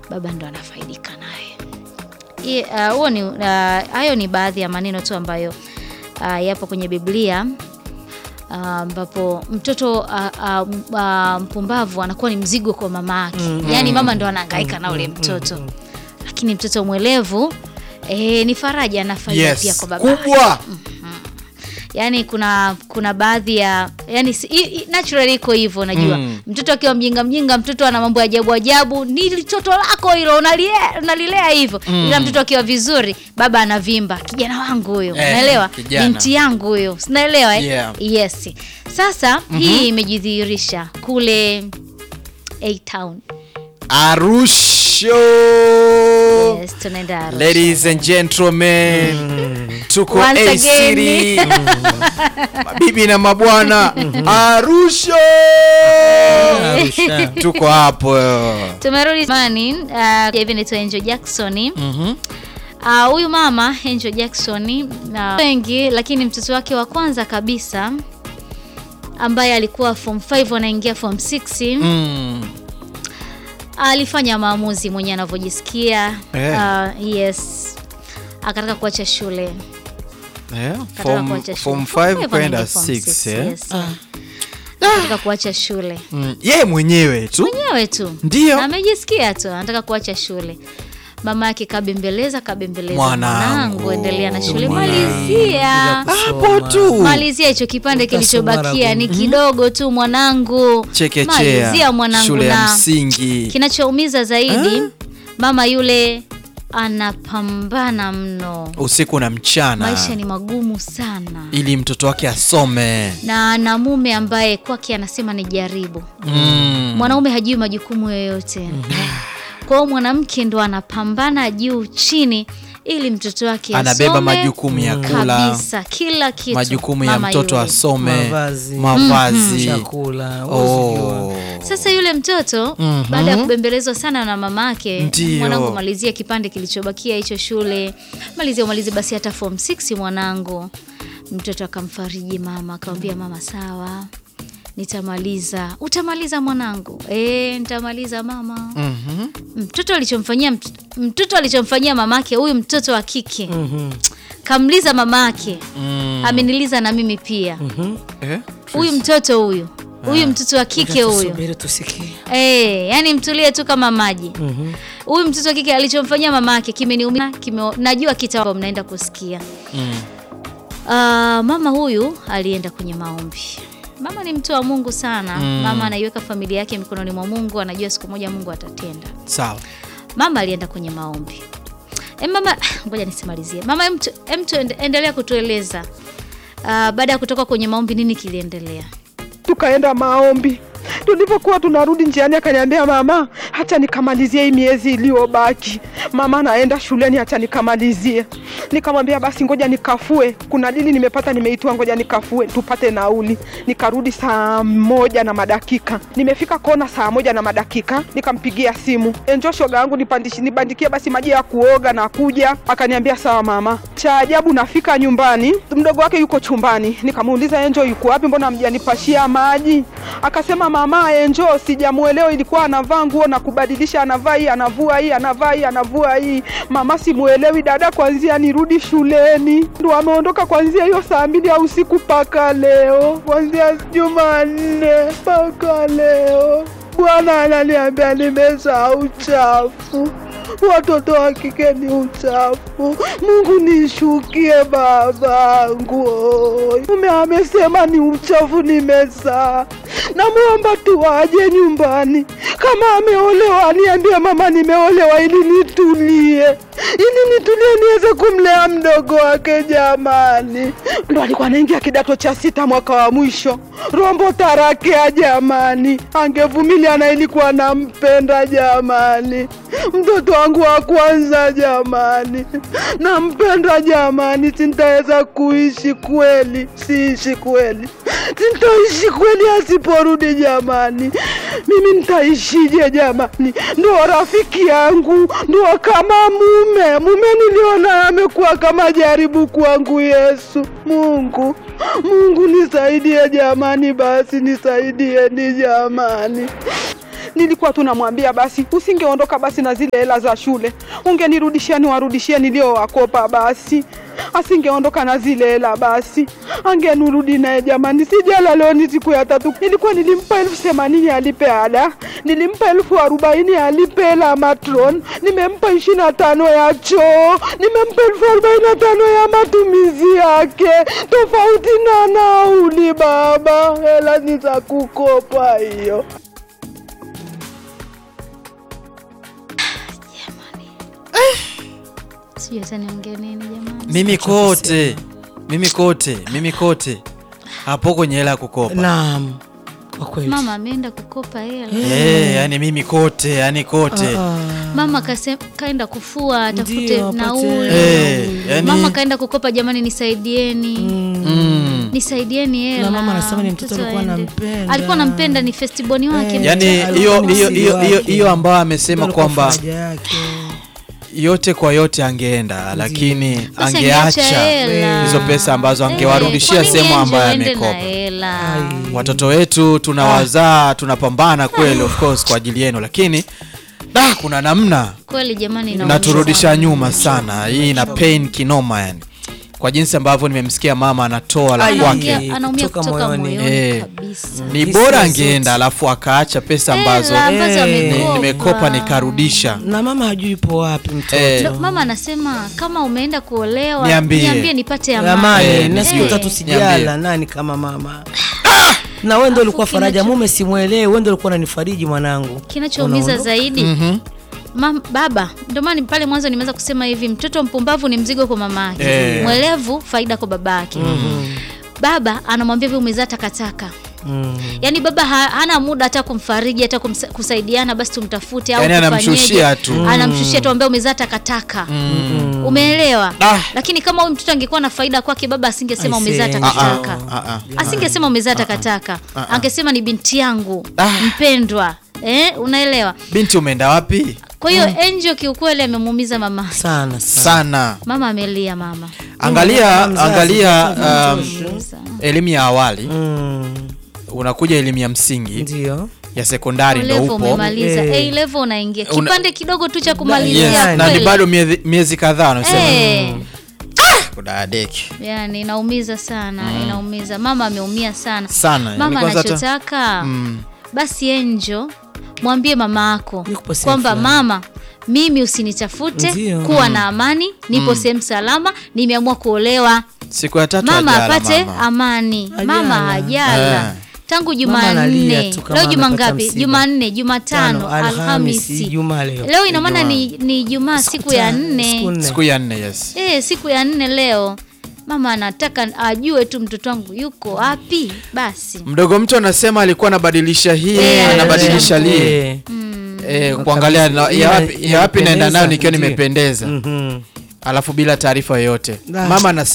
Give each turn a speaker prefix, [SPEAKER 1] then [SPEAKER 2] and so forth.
[SPEAKER 1] baba ndo anafaidika naye. Hii, ah, huo ni ah, hayo ni baadhi ya maneno tu ambayo ah, yapo kwenye Biblia ah, ambapo mtoto ah, ah, m- ah, mpumbavu anakuwa ni mzigo kwa mama yake, yaani mama ndo anahangaika na ule mtoto, lakini mtoto mwelevu eh, ni faraja na faida pia
[SPEAKER 2] Yes,
[SPEAKER 1] kwa baba yake.
[SPEAKER 2] kubwa.
[SPEAKER 1] yani kuna kuna baadhi ya yani si- i- i- naturally iko hivyo unajua
[SPEAKER 2] Mm.
[SPEAKER 1] mtoto akiwa mjinga mjinga mtoto ana mambo ya ajabu ajabu ni toto lako hilo unalie- unalilea hivyo ila mtoto akiwa vizuri baba anavimba kijana wangu huyo
[SPEAKER 2] Eh,
[SPEAKER 1] unaelewa
[SPEAKER 2] kijana.
[SPEAKER 1] binti yangu huyo unaelewa eh?
[SPEAKER 2] Yeah.
[SPEAKER 1] yes sasa hii imejidhihirisha kule A Town
[SPEAKER 2] Arusho.
[SPEAKER 1] yes tunaenda Arusha.
[SPEAKER 2] Ladies and gentlemen, tuko
[SPEAKER 1] Once
[SPEAKER 2] A
[SPEAKER 1] again.
[SPEAKER 2] City. Mabibi na mabwana, Arusho.
[SPEAKER 3] Arusha.
[SPEAKER 2] Tuko hapo.
[SPEAKER 1] tumerudi mani uh, hivi naitwa Angel Jackson
[SPEAKER 2] Mhm.
[SPEAKER 1] Ah, huyu mama Angel Jackson na wengi, lakini mtoto wake wa kwanza kabisa ambaye alikuwa form 5 anaingia form 6
[SPEAKER 2] Mm.
[SPEAKER 1] alifanya maamuzi mwenye anavyojisikia.
[SPEAKER 2] Eh.
[SPEAKER 1] Ah, yes, akataka kuacha shule,
[SPEAKER 2] Eh,
[SPEAKER 1] akataka
[SPEAKER 2] Form
[SPEAKER 1] kuacha
[SPEAKER 2] form
[SPEAKER 1] shule.
[SPEAKER 2] 5
[SPEAKER 1] Form
[SPEAKER 2] kwenda
[SPEAKER 1] anaingia form
[SPEAKER 2] 6
[SPEAKER 1] six,
[SPEAKER 2] eh.
[SPEAKER 1] yes. Akataka kuacha shule
[SPEAKER 2] Mm. Yeye mwenyewe tu.
[SPEAKER 1] mwenyewe tu,
[SPEAKER 2] Ndio.
[SPEAKER 1] Na amejisikia tu anataka kuacha shule. Mama yake kabembeleza, kabembeleza,
[SPEAKER 2] Mwanangu.
[SPEAKER 1] mwanangu, endelea na shule,
[SPEAKER 3] Mwanangu.
[SPEAKER 1] malizia
[SPEAKER 2] Hapo tu.
[SPEAKER 1] malizia hicho kipande
[SPEAKER 3] Utasoma
[SPEAKER 1] kilichobakia ni
[SPEAKER 3] ragu.
[SPEAKER 1] kidogo tu mwanangu
[SPEAKER 2] Chekechea.
[SPEAKER 1] malizia mwanangu
[SPEAKER 2] Shule ya
[SPEAKER 1] na
[SPEAKER 2] msingi.
[SPEAKER 1] kinachoumiza zaidi mama yule anapambana mno
[SPEAKER 2] Usiku na mchana.
[SPEAKER 1] maisha ni magumu sana
[SPEAKER 2] ili mtoto wake asome.
[SPEAKER 1] na ana mume ambaye kwake anasema ni jaribu
[SPEAKER 2] Mm.
[SPEAKER 1] mwanaume hajui majukumu yoyote kwa hiyo mwanamke ndo anapambana juu chini ili mtoto wake
[SPEAKER 2] Anabeba
[SPEAKER 1] asome
[SPEAKER 2] majukumu ya kula,
[SPEAKER 1] kabisa kila kitu
[SPEAKER 2] majukumu ya
[SPEAKER 1] mama
[SPEAKER 2] mtoto
[SPEAKER 1] yule.
[SPEAKER 2] asome,
[SPEAKER 3] Mavazi.
[SPEAKER 2] mavazi.
[SPEAKER 3] chakula huwezi jua.
[SPEAKER 2] Oh.
[SPEAKER 1] Sasa yule mtoto
[SPEAKER 2] Mhm.
[SPEAKER 1] baada ya kubembelezwa sana na mamake,
[SPEAKER 2] Ndio.
[SPEAKER 1] mwanangu, malizia kipande kilichobakia hicho shule, malizia umalize basi hata form 6 mwanangu. Mtoto akamfariji mama, akamwambia mama, sawa, nitamaliza. Utamaliza mwanangu? Eh, nitamaliza mama.
[SPEAKER 2] Mhm.
[SPEAKER 1] Mtoto alichomfanyia mt- mtoto alichomfanyia mamake, huyu mtoto wa kike
[SPEAKER 3] Mhm.
[SPEAKER 1] kamliza mamake,
[SPEAKER 2] Mm.
[SPEAKER 1] ameniliza na mimi pia.
[SPEAKER 3] Mhm.
[SPEAKER 2] Eh?
[SPEAKER 1] Huyu mtoto huyu huyu mtoto wa kike huyu
[SPEAKER 3] Tusubiri tusikie.
[SPEAKER 1] Eh, yani mtulie tu kama maji.
[SPEAKER 3] Mhm.
[SPEAKER 1] Huyu mtoto wa kike alichomfanyia mama yake kimeniumia, kime, najua kita mnaenda kusikia.
[SPEAKER 2] Mm.
[SPEAKER 1] Ah, mama huyu alienda kwenye maombi. Mama ni mtu wa Mungu sana.
[SPEAKER 2] Mm.
[SPEAKER 1] Mama anaiweka familia yake mikononi mwa Mungu, anajua siku moja Mungu atatenda.
[SPEAKER 2] Sawa.
[SPEAKER 1] Mama alienda kwenye maombi. E, mama ngoja nisimalizie. Mama em tu- em tu ende- endelea kutueleza. Ah, baada ya kutoka kwenye maombi nini kiliendelea?
[SPEAKER 4] tukaenda maombi. Tulipokuwa tunarudi njiani, akaniambia mama, hacha nikamalizie hii miezi iliyobaki. Mama naenda shuleni, hacha nikamalizie. Nikamwambia basi ngoja nikafue, kuna dili nimepata, nimeitwa, ngoja nikafue tupate nauli. Nikarudi saa moja na madakika, nimefika kona saa moja na madakika, nikampigia simu, enjo shoga yangu nipandishi nibandikie basi maji ya kuoga na kuja. Akaniambia sawa mama. Cha ajabu nafika nyumbani, mdogo wake yuko chumbani. Nikamuuliza Enjo yuko wapi, mbona hamjanipashia maji? Akasema mama, Enjo sijamuelewa, ilikuwa anavaa nguo na kubadilisha, anavaa hii anavua hii anavaa hii anavua hii. Mama simuelewi dada, kwanzia nirudi shuleni. Ndo ameondoka kwanzia hiyo saa mbili ya usiku mpaka leo, kwanzia Jumanne mpaka leo. Bwana ananiambia nimezaa uchafu watoto wa kike ni uchafu. Mungu nishukie babangu, oi. mume amesema ni uchafu nimezaa. Namwomba tu aje nyumbani, kama ameolewa aniambie mama nimeolewa, ili nitulie, ili nitulie niweze kumlea mdogo wake. Jamani, ndo alikuwa anaingia kidato cha sita mwaka wa mwisho, rombo tarakea. Jamani, angevumilia na ilikuwa nampenda jamani, mtoto wangu wa kwanza jamani, nampenda jamani, sintaweza kuishi kweli, siishi kweli, sintaishi kweli asiporudi jamani, mimi nitaishije jamani? Ndo rafiki yangu, ndo kama mume, mume niliona amekuwa kama jaribu kwangu. Yesu Mungu, Mungu nisaidie jamani, basi nisaidieni jamani nilikuwa tunamwambia basi usingeondoka basi na zile hela za shule, ungenirudishia niwarudishie niliowakopa basi asingeondoka na zile hela basi angenurudi naye jamani. Sijala leo ni siku ya tatu, nilikuwa nilimpa elfu themanini alipe ada, nilimpa elfu arobaini alipe hela matron, nimempa ishirini na tano ya choo, nimempa elfu arobaini na tano ya matumizi yake, tofauti na nauli. Baba, hela ni za kukopa hiyo.
[SPEAKER 1] Sijui hata niongee nini jamani.
[SPEAKER 2] mimi kote mimi kote mimi kote hapo kwenye hela ya kukopa
[SPEAKER 3] Naam, kwa kweli.
[SPEAKER 1] Mama ameenda kukopa hela.
[SPEAKER 2] Eh, yani mimi kote yani kote
[SPEAKER 3] Ah,
[SPEAKER 1] Mama kase, kaenda kufua atafute
[SPEAKER 3] Ndio, apate-
[SPEAKER 1] nauli.
[SPEAKER 2] Eh, yani
[SPEAKER 1] Mama kaenda kukopa, jamani, nisaidieni
[SPEAKER 2] mm,
[SPEAKER 1] nisaidieni hela.
[SPEAKER 3] Na mama anasema ni mtoto alikuwa
[SPEAKER 1] aende.
[SPEAKER 3] anampenda.
[SPEAKER 1] alikuwa anampenda, ni festiboni wake.
[SPEAKER 3] Eh.
[SPEAKER 2] yani
[SPEAKER 3] Alikuwa
[SPEAKER 2] hiyo
[SPEAKER 3] ni
[SPEAKER 2] hiyo
[SPEAKER 3] msiri
[SPEAKER 2] hiyo hiyo
[SPEAKER 3] wake.
[SPEAKER 2] hiyo ambayo amesema
[SPEAKER 3] alikuwa
[SPEAKER 2] kwamba
[SPEAKER 3] faraja yake.
[SPEAKER 2] yote kwa yote angeenda lakini
[SPEAKER 1] Sasa angeacha
[SPEAKER 2] angeacha
[SPEAKER 1] hela.
[SPEAKER 2] hizo pesa ambazo
[SPEAKER 1] Eh,
[SPEAKER 2] angewarudishia
[SPEAKER 1] kwa nini
[SPEAKER 2] sehemu
[SPEAKER 1] Angel
[SPEAKER 2] ambayo
[SPEAKER 1] aende na
[SPEAKER 2] amekopa
[SPEAKER 1] hela?
[SPEAKER 3] Ai.
[SPEAKER 2] watoto wetu tunawazaa tunapambana kweli of course kwa ajili yenu lakini da kuna namna
[SPEAKER 1] Kweli jamani, inauma.
[SPEAKER 2] naturudisha nyuma sana hii ina pain kinoma yani kwa jinsi ambavyo nimemsikia mama anatoa la
[SPEAKER 3] Ai.
[SPEAKER 2] kwake
[SPEAKER 1] Anaongea- anaumia
[SPEAKER 3] Kutoka
[SPEAKER 1] kutoka
[SPEAKER 3] moyoni.
[SPEAKER 1] moyoni
[SPEAKER 2] Eh.
[SPEAKER 1] kabisa.
[SPEAKER 2] ni
[SPEAKER 3] Hisia
[SPEAKER 2] bora
[SPEAKER 3] zote.
[SPEAKER 2] angeenda alafu akaacha pesa ambazo
[SPEAKER 1] Hela ambazo
[SPEAKER 3] Eh.
[SPEAKER 2] ni-
[SPEAKER 1] amekopa.
[SPEAKER 2] nimekopa nikarudisha
[SPEAKER 3] na mama hajui ipo wapi mtoto
[SPEAKER 2] Eh.
[SPEAKER 1] Ndo mama anasema kama umeenda kuolewa
[SPEAKER 2] Niambie.
[SPEAKER 1] nipate amani.
[SPEAKER 3] amani
[SPEAKER 2] Eh,
[SPEAKER 3] na siku
[SPEAKER 2] niambie.
[SPEAKER 3] tatu sijala
[SPEAKER 2] Niambie.
[SPEAKER 3] nani kama mama na wewe ndio ulikuwa faraja mume simwelewe wewe ndio ulikuwa unanifariji mwanangu
[SPEAKER 1] Kinachoumiza
[SPEAKER 3] Unaondoka.
[SPEAKER 1] zaidi
[SPEAKER 2] Mhm.
[SPEAKER 1] Mam, baba ndio maana pale mwanzo nimeweza kusema hivi, mtoto mpumbavu ni mzigo kwa mama yake,
[SPEAKER 2] Eh.
[SPEAKER 1] mwelevu faida kwa baba yake. Baba anamwambia hivi, umezaa takataka.
[SPEAKER 3] Mm.
[SPEAKER 1] Yaani baba ha, hana muda hata kumfariji hata kumsa, kusaidiana basi tumtafute au
[SPEAKER 2] Yaani
[SPEAKER 1] tufanyeje.
[SPEAKER 2] anamshushia tu.
[SPEAKER 1] Anamshushia tu ambaye umezaa takataka.
[SPEAKER 2] Mm.
[SPEAKER 1] Umeelewa?
[SPEAKER 2] Ah.
[SPEAKER 1] Lakini kama huyu mtoto angekuwa na faida kwake, baba asingesema
[SPEAKER 3] I
[SPEAKER 1] umezaa
[SPEAKER 3] see.
[SPEAKER 1] takataka.
[SPEAKER 2] Ah, ah, ah.
[SPEAKER 1] Asingesema umezaa takataka.
[SPEAKER 2] Ah, ah.
[SPEAKER 1] Angesema ni binti yangu
[SPEAKER 2] Ah.
[SPEAKER 1] mpendwa. Eh, unaelewa?
[SPEAKER 2] binti umeenda wapi
[SPEAKER 1] Kwa hiyo Angel kiukweli amemuumiza mama.
[SPEAKER 3] sana sana
[SPEAKER 2] sana
[SPEAKER 1] Mama amelia mama.
[SPEAKER 2] angalia
[SPEAKER 3] Mzazi,
[SPEAKER 2] angalia
[SPEAKER 3] mzazi,
[SPEAKER 2] um,
[SPEAKER 1] Sana.
[SPEAKER 2] elimu ya awali
[SPEAKER 3] Mm.
[SPEAKER 2] unakuja elimu ya msingi
[SPEAKER 3] ndio
[SPEAKER 2] ya sekondari ndo
[SPEAKER 1] Level
[SPEAKER 2] upo
[SPEAKER 1] umemaliza.
[SPEAKER 3] Eh.
[SPEAKER 1] A level unaingia.
[SPEAKER 2] Una-
[SPEAKER 1] Kipande kidogo tu cha
[SPEAKER 2] yes,
[SPEAKER 1] kumalizia
[SPEAKER 2] na ni
[SPEAKER 1] kweli.
[SPEAKER 2] bado miezi, miezi kadhaa unasema
[SPEAKER 1] Eh.
[SPEAKER 2] kudadeki
[SPEAKER 1] Yani inaumiza sana, inaumiza. Mama ameumia sana.
[SPEAKER 2] sana yani
[SPEAKER 1] Mama
[SPEAKER 2] kwanza hata-
[SPEAKER 1] anachotaka
[SPEAKER 2] Mm.
[SPEAKER 1] basi Angel mwambie mama yako
[SPEAKER 3] Niko sehemu
[SPEAKER 1] kwamba
[SPEAKER 3] fulani.
[SPEAKER 1] mama mimi usinitafute
[SPEAKER 3] Ndio.
[SPEAKER 1] kuwa na amani nipo sehemu salama nimeamua kuolewa
[SPEAKER 2] siku ya tatu
[SPEAKER 1] mama
[SPEAKER 2] hajala
[SPEAKER 1] apate
[SPEAKER 2] mama.
[SPEAKER 1] amani
[SPEAKER 3] Hajala.
[SPEAKER 1] mama hajala
[SPEAKER 2] Eh.
[SPEAKER 1] tangu
[SPEAKER 3] Mama analia
[SPEAKER 1] jumanne
[SPEAKER 3] tu kama
[SPEAKER 1] leo juma
[SPEAKER 3] amepata
[SPEAKER 1] ngapi
[SPEAKER 3] msiba.
[SPEAKER 1] jumanne jumatano
[SPEAKER 3] Tano, Alhamisi,
[SPEAKER 1] alhamisi
[SPEAKER 3] Ijumaa leo.
[SPEAKER 1] leo ina maana ni, ni jumaa siku ya
[SPEAKER 3] tano, siku
[SPEAKER 1] nne
[SPEAKER 3] nne.
[SPEAKER 2] siku ya nne yes
[SPEAKER 1] Eh, siku ya nne leo mama anataka ajue tu mtoto wangu yuko wapi basi
[SPEAKER 2] mdogo mtu anasema alikuwa anabadilisha hii
[SPEAKER 1] Eh,
[SPEAKER 2] anabadilisha lile
[SPEAKER 3] Eh.
[SPEAKER 2] eh, kuangalia na- ya wapi- ya wapi naenda nayo nikiwa
[SPEAKER 3] Ndio.
[SPEAKER 2] nimependeza
[SPEAKER 3] Mhm.
[SPEAKER 2] alafu bila taarifa yoyote
[SPEAKER 3] Ah.
[SPEAKER 2] mama anasema